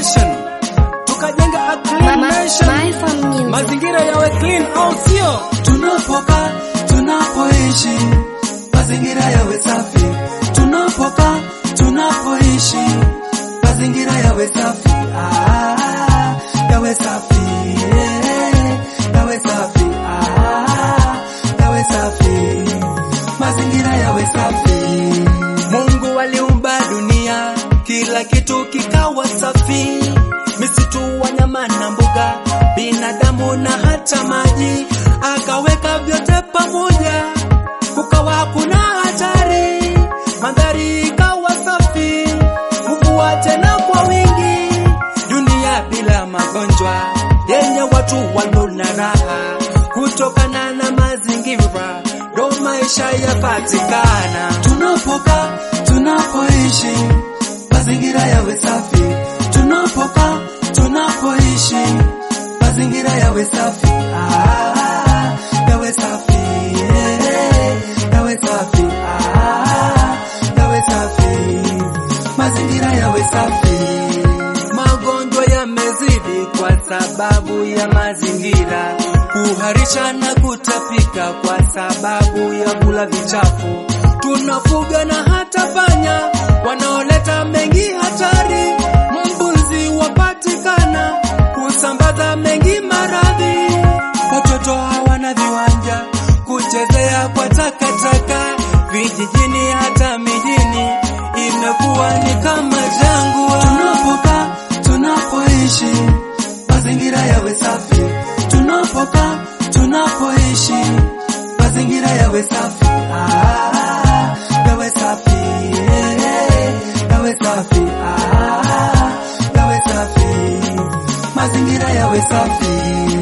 nation, tukajenga a clean nation, mazingira yawe clean, au sio? Tunapokaa, tunapoishi, mazingira yawe safi. Tunapokaa, tunapoishi, mazingira yawe safi. Ah, yawe safi. eh, Yawe safi. Ah, yawe safi. Mazingira yawe safi. Mungu aliumba dunia, kila kitu kikawa safi, misitu, wanyama na mbuga, binadamu na hata maji, akaweka vyote pamoja, kukawa hakuna hatari, mandhari ikawa safi, mvua tena kwa wingi, dunia bila magonjwa, yenye watu walio na raha, kutokana na mazingira, ndo maisha yapatikana. Tunapokaa, tunapoishi, mazingira yawe safi. Tunapokaa, tunapoishi, mazingira yawe safi. Ah, yawe safi. eh, Yawe safi. Ah, yawe safi. Mazingira yawe safi. Magonjwa yamezidi kwa sababu ya mazingira, kuharisha na kutapika kwa sababu ya kula vichafu. Tunafuga na hata panya wanaoleta mengi hatari, mbuzi wapatikana kusambaza mengi maradhi. Watoto hawana viwanja kuchezea kwa takataka, vijijini hata mijini imekuwa ni kama jangwa. Tunapokaa, tunapoishi, mazingira yawe safi. Tunapokaa, tunapoishi, mazingira yawe safi. Ah, yawe safi. eh, Yawe safi. Ah, yawe safi. Mazingira yawe safi.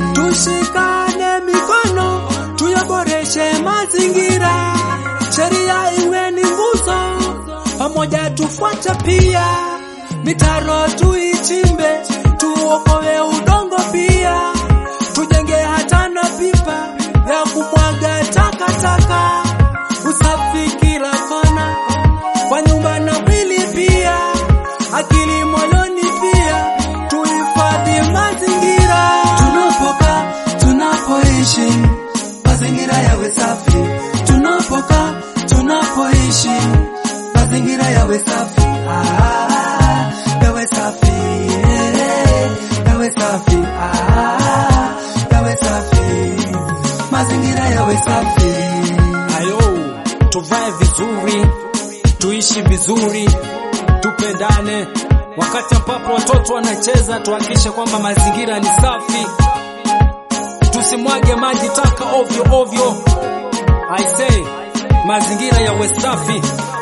Tushikane mikono tuyaboreshe mazingira, sheria iwe ni nguzo, pamoja tufuate pia, mitaro tuichimbe, tuokoe udongo pia, tujenge hata na pipa ya kumwaga takataka, usafi kila kona, kwa nyumba na mwili pia, akili moyoni pia, tuhifadhi mazingira. Tunapokaa, tunapoishi, mazingira yawe safi. Tunapokaa, tunapoishi, mazingira yawe safi. Ah, yawe safi. eh, Yawe safi. Ah, yawe safi. Mazingira yawe safi. Ayo, tuvae vizuri, tuishi vizuri, tupendane. Wakati ambapo watoto wanacheza, tuhakikishe kwamba mazingira ni safi, tusimwage maji taka ovyo ovyo. I say mazingira yawe safi.